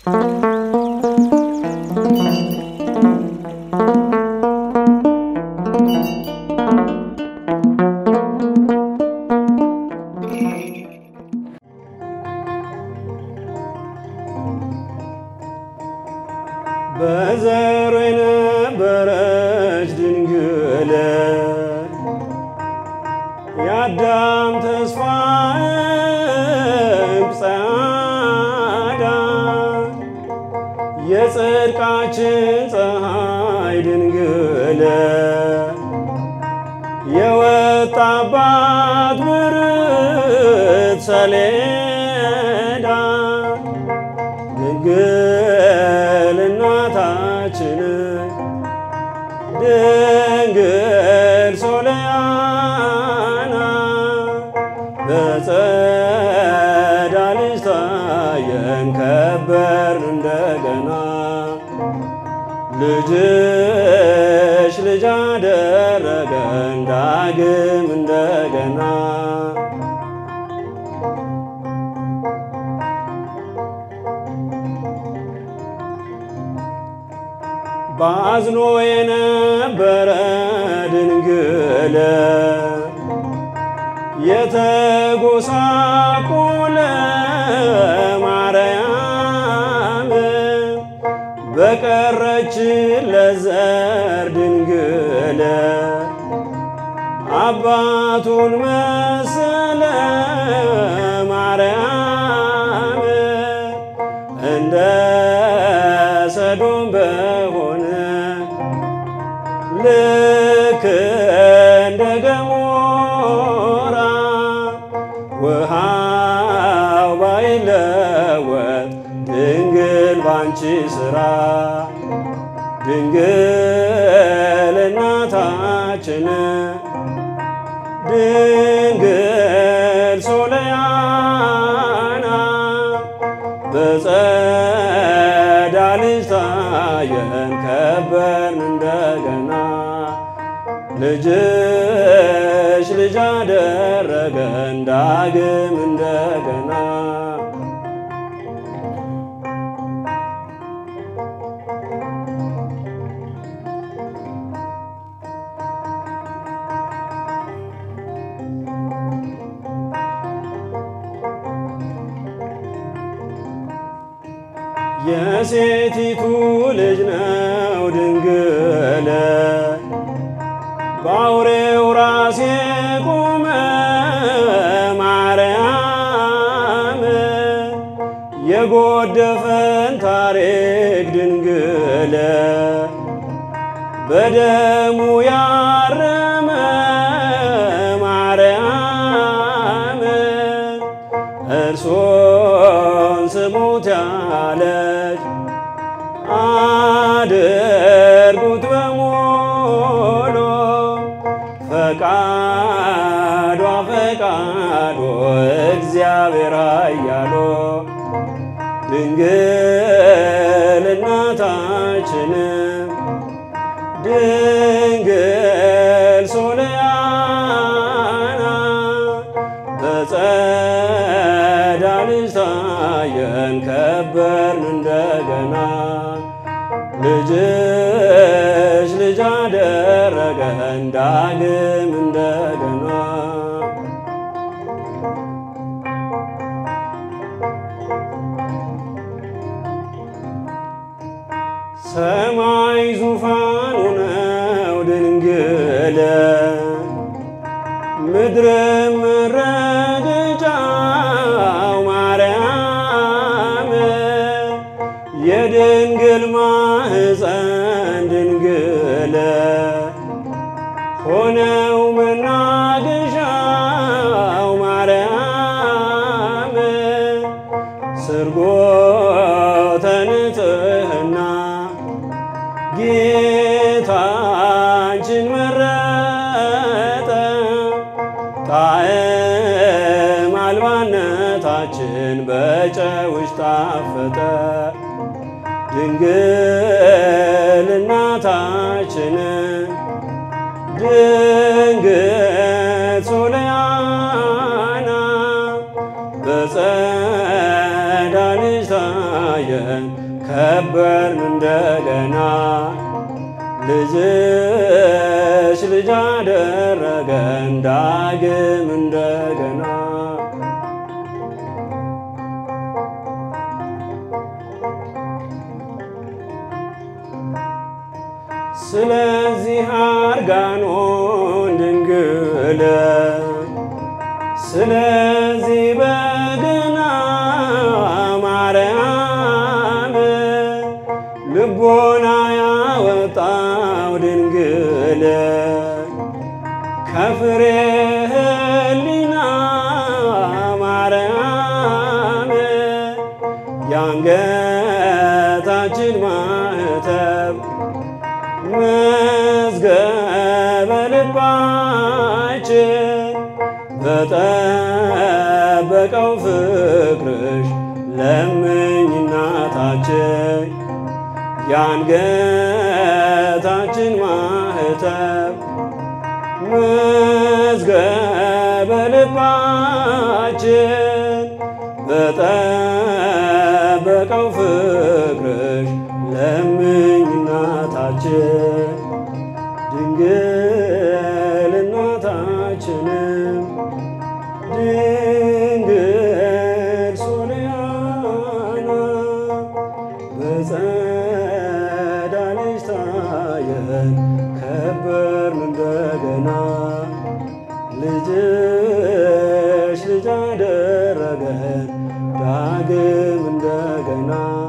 በዘሩ የነበረች ድንግል የአዳም ተስፋ ጸዳ የጽድቃችን ፀሐይ ድንግል የወጣባት ብርት ሰሌዳ ድንግል እናታችን ድንግል ሶለያና በጸዳልሽ ታየን ከበርን እንደገና ልጅሽ ልጅ አደረገን ዳግም እንደገና ባዝኖ የነበረ ድንግል የተጎሳቆለ ማርያም በቀረች ለዘር ድንግል አባቱን መሰለ ማርያም እንደ ሰዶም በሆነ ልክ እንደ ገሞራ ውሃው ባይለወጥ ድንግል ባንቺ ሥራ ድንግል እናታችን ድንግል ሶለያና በጸዳልሽ ታየን ከበርን እንደገና ልጅሽ ልጅ አደረገን ዳግም እንደገና የሴቲቱ ልጅ ነው ድንግል በአውሬው ራስ የቆመ ማርያም የጎደፈን ታሪክ ድንግል በደሙ ያረመ ማርያም እርሶን ስሙት ያለች አድርጉት በሙሉ ፈቃዷ ፈቃዶ እግዚአብሔር ኃያሎ ድንግል እናታችን ድንግል ሶለያና በጸዳልሽ ታየን ከበርን እንደገና ልጅሽ ልጅ አደረገን ዳግም እንደገና ሰማይ ዙፋኑ ነው ድንግል ምድርም መረገጫው ማርያም የድንግል ማህፀን ድንግል ሆነው መናገሻው ማርያም ስርጎተ ንጽሕና ጌታችን መረጠ ጣዕም አልባነታችን በጨውሽ ጣፈጠ ድንግል እናታችን ድንግል ሶለያና በጸዳልሽ ታየን ከበርን እንደገና ልጅሽ ልጅ አደረገን ዳግም እንደገና ስለዚህ አርጋኖን ድንግል ስለዚህ በገና ማርያም ልቦና ያወጣው ድንግል ከፍሬ ሕሊና ማርያም የአንገታችን ማህተብ መዝገበ ልባችን በጠበቀው ፍቅርሽ ለምኝ እናታችን የአንገታችን ማህተብ መዝገበ ልባችን በጠበቀው ፍቅርሽ ለምኝ እናታችን ድንግል እናታችንም ድንግል ሶርያና በጸዳልሽ ታየን ከበርን እንደገና ልጅሽ ልጅ አደረገን ዳግም እንደገና